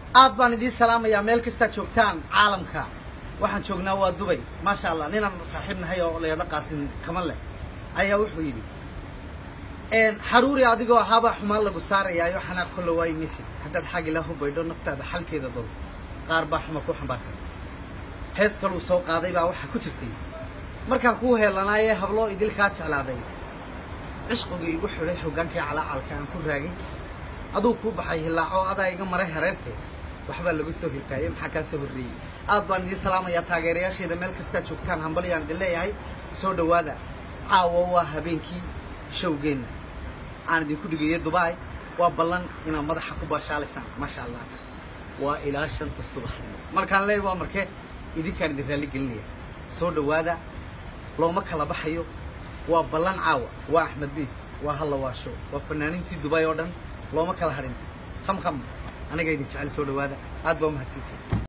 aad baan idiin salaamayaa meel kastaad joogtaan caalamka waxaan joognaa waa dubay maasha allah ninaan saaxiib nahay oo leeda qaasin kaman leh ayaa wuxuu yidhi xaruuri adigoo ahaabaa xumaan lagu saarayaayo xanaaq kolla waayi maysid haddaad xag ilaahu baydho naftaada xalkeeda dol qaar baa xuma ku xambaarsan hees kaluu soo qaaday baa waxaa ku jirtay markaan kuu heelanaayee habloo idilkaa jeclaaday cishqigii igu xidhay xoggaankii calaacalka aan ku raagay aduu kuu baxay hillaaco adaa iga maray hareerte waxbaa lagu soo hirtaayey maxaa kaa soo horreeyey aad baan idiin salaamayaa taageerayaashayda meel kastaad joogtaan hambalyaan idin leeyahay soo dhowaada caawa waa habeenkii showgeenna aan idinku dhigeeyey dubaay waa ballan inaad madaxa ku baashaalaysaan maasha allah waa ilaa shanta subaxnimo markaan leey waa marke idinkaan idin raalli gelinaya soo dhowaada looma kala baxayo waa ballan caawa waa axmed biif waa halla waasho waa fanaaniintii dubaay oo dhan looma kala hadhin kham kham aniga idin jecel soo dhowaada aad baa umahadsantihin